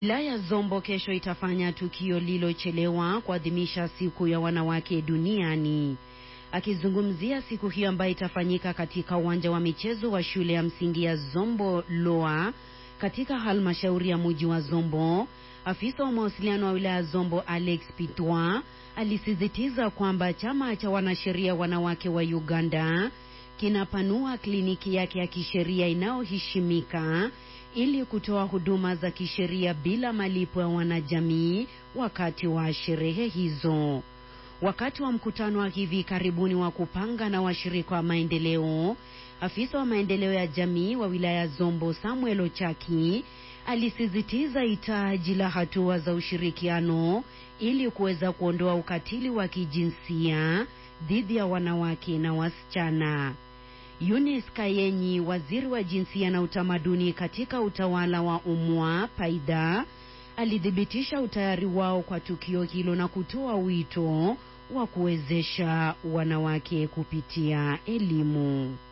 Wilaya Zombo kesho itafanya tukio lilochelewa kuadhimisha siku ya wanawake duniani. Akizungumzia siku hiyo ambayo itafanyika katika uwanja wa michezo wa shule ya msingi ya Zombo Loa katika halmashauri ya mji wa Zombo, afisa wa mawasiliano wa wilaya Zombo Alex Pitwa alisisitiza kwamba chama cha wanasheria wanawake wa Uganda kinapanua kliniki yake ya kisheria inayoheshimika ili kutoa huduma za kisheria bila malipo ya wanajamii wakati wa sherehe hizo. Wakati wa mkutano wa hivi karibuni wa kupanga na washirika wa maendeleo, afisa wa maendeleo ya jamii wa wilaya Zombo Samuel Ochaki alisisitiza hitaji la hatua za ushirikiano ili kuweza kuondoa ukatili wa kijinsia dhidi ya wanawake na wasichana. Eunice Kayenyi, waziri wa jinsia na utamaduni katika utawala wa UMWA Paida, alithibitisha utayari wao kwa tukio hilo na kutoa wito wa kuwezesha wanawake kupitia elimu.